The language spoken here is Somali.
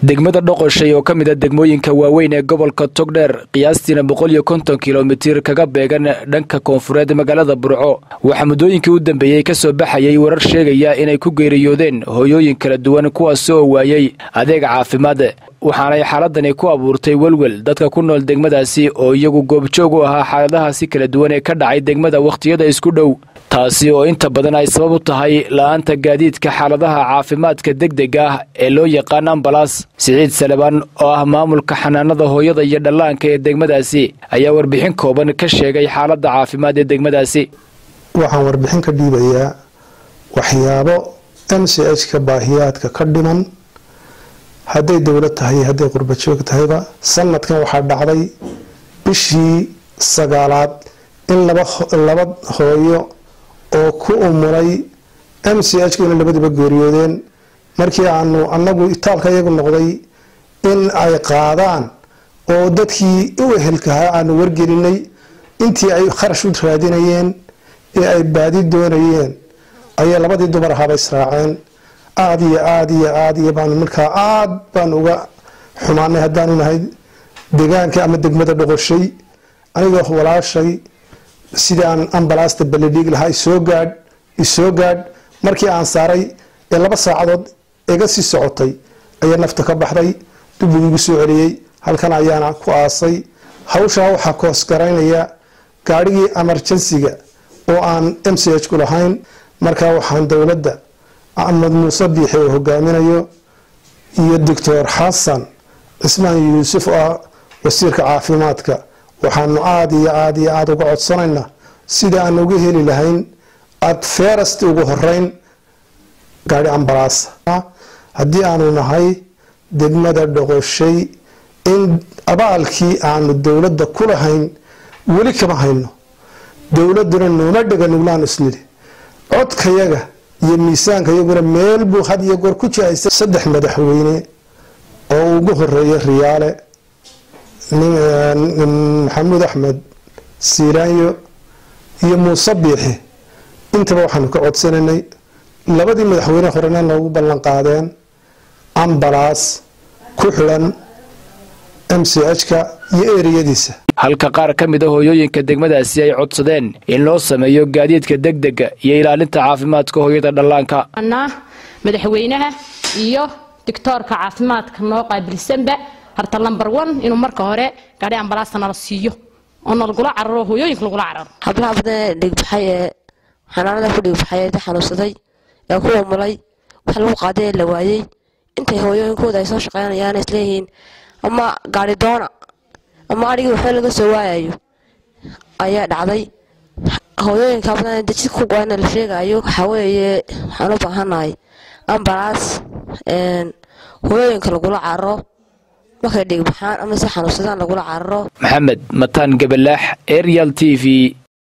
degmada dhoqoshay oo ka mid a degmooyinka waaweyn ee gobolka togdheer qiyaastiina boqol iyo konton kilomitir kaga beegan dhanka koonfureed magaalada burco waxaa muddooyinkii u dambeeyey ka soo baxayay warar sheegaya inay ku geeriyoodeen hooyooyin kala duwan kuwaas oo waayey adeega caafimaad waxaanay xaaladani ku abuurtay welwel dadka ku nool degmadaasi oo iyagu goobjoog u ahaa xaaladahaasi kala duwan ee ka dhacay degmada wakhtiyada isku dhow taasi oo inta badan ay sabab u tahay la-aanta gaadiidka xaaladaha caafimaadka degdeg ah ee loo yaqaan ambalas siciid salebaan oo ah maamulka xanaanada hooyada iyo dhallaanka ee degmadaasi ayaa warbixin kooban ka sheegay xaaladda caafimaad ee degmadaasi waxaan warbixin ka dhiibayaa waxyaabo m c h ka baahiyaadka ka dhiman hadday dowlad tahay hadday qurbajoog tahayba sanadkan waxaa dhacday bishii sagaalaad in laba hooyo oo ku umuray m c h ina labadiba geeriyoodeen markii aanu anagu itaalka iyagu noqday in ay qaadaan oo dadkii u ehelkahaa aanu wargelinay intii ay kharash u raadinayeen ee ay baadi doonayeen ayay labadii dumar ahaaba israaceen aada iyo aada iyo aada iyo baanu markaa aada baan uga xumaanay haddaanu nahay deegaanka ama degmada dhoqoshay anigoo walaashay sidii aan ambalaasta balidhiig lahaa isoo gaadh isoo gaadh markii aan saaray ee laba saacadood iga sii socotay ayaa nafta ka baxday dubuu igu soo celiyey halkan ayaana ku aasay hawshaa waxaa koosgaraynaya gaadhigii emerjensiga oo aan m c h ku lahayn markaa waxaan dowladda axmed muuse biixi oo hogaaminayo iyo doctor xasan cismaan yuusuf oo ah wasiirka caafimaadka waxaanu aada iyo aada iyo aada uga codsanaynaa sida aan uga heli lahayn aada feerasti ugu horeyn gaadhi ambalaas haddii aanu nahay degmada dhoqoshay in abaalkii aanu dowladda ku lahayn weli kama hayno dowladuna nooma dhega nuglaan islidhi codkayaga iyo miisaanka iyaguna meel buu had iyo goor ku jihaysa saddex madaxweyne oo ugu horeeya riyaale maxamuud axmed siiraanyo iyo muuse biixi intaba waxaanu ka codsanaynay labadii madaxweyne horena noogu ballan qaadeen ambalaas ku xidhan m c h-ka iyo ereyadiisa halka qaar ka mid a hooyooyinka degmadaasi ay codsadeen in loo sameeyo gaadiidka degdega iyo ilaalinta caafimaadka hooyada dhallaanka madaxweynaha iyo doctoorka caafimaadka noo qaabilsanba harta lambar one inuu marka hore gaadhi ambalaasta nala siiyo oo nalagula cararo hooyooyinka lagula cararo hablaha badan ee dhigbaxay ee xanaanada ku dhigbaxay ee xanuunsaday ee ku umulay wax lagu qaaday ee la waayey intay hooyooyinkooda ay soo shaqeynayaan isleeyihiin ama gaadhi doona ama adhigii waxba laga soo waayayo ayaa dhacday hooyooyinka badan dajid ku go-ana la sheegayo waxaa weeye waxaan u baahanahay ambalaas hooyooyinka lagula cararo markay dhigbaxaan ama si xanuunsadaan lagula cararo maxamed mataan gabalaax arial t v